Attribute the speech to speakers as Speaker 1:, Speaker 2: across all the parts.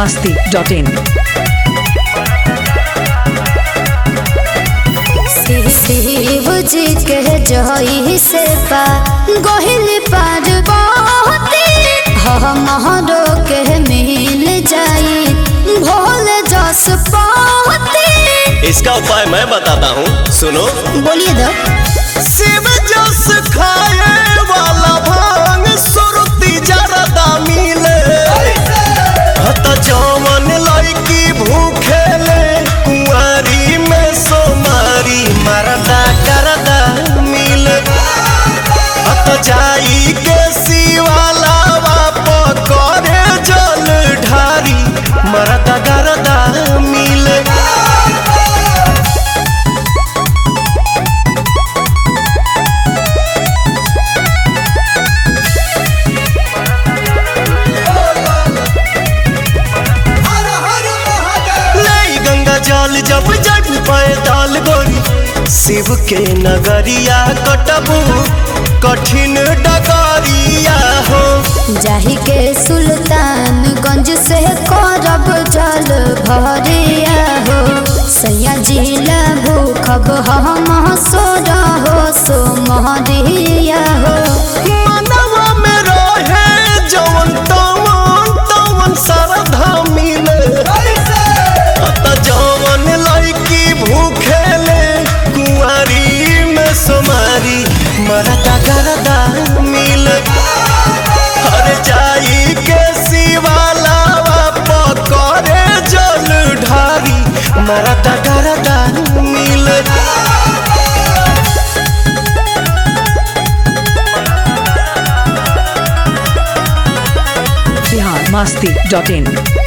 Speaker 1: masti.in.
Speaker 2: Shiv जी के जही से पा गोहिल पार बहुती हमरो के मिल जाई भोल जस पाती
Speaker 3: इसका उपाय मैं बताता हूँ सुनो
Speaker 2: बोलिए दो
Speaker 3: शिव जस खाए वाला भांग सुरती जरदा मिले हत जवन लड़की भूखे ले कुंवारी में सोमारी मरदा करदा मिले हत जाई के शिवाला बाप करे जल ढारी मरदा करदा मिले नहीं गंगा जल जब जब पैदल गोरी शिव के नगरिया कटबू कठिन डगरिया हो
Speaker 2: जाही के सुल्तानगंज से करब जल भरिया हो सैया जिला भूखब हम सोर हो सो महरिया हो
Speaker 3: मनवा में रहे जवन तवन तवन श्रद्धा मिले अत जवन लड़की भूखे ले कुंवारी में सोमारी मरदा गरदा मिले हर जाई के शिवाला पकड़े जल ढारी मरदा गरदा मिले
Speaker 1: Bihar masti.in.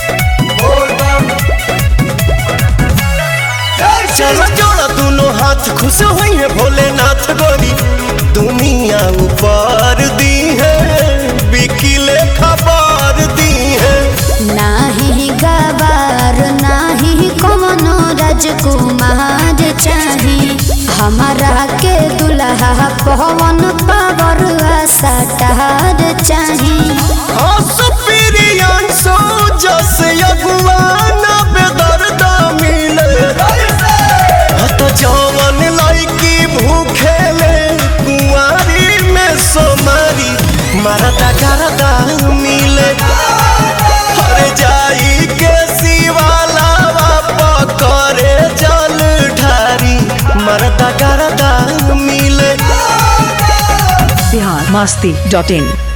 Speaker 3: चलो जोड़ा दोनों हाथ खुश हुई है भोलेनाथ गोरी दुनिया ऊपर दी है बिकिले खबर दी है
Speaker 2: नाही गवार नाही कमनो राजकुमार चाही हमारा के दुल्हा पवन पावर सटार चाही
Speaker 3: हंस प्रियांशु जस अगुआन बेदर्दा मिले हत जवन लड़की भूखे ले कुंवारी में सोमारी मरदा करदा मिले हर जाई के शिवाला पकड़े जल ढारी मरदा करदा मिले
Speaker 1: Bihar masti.in.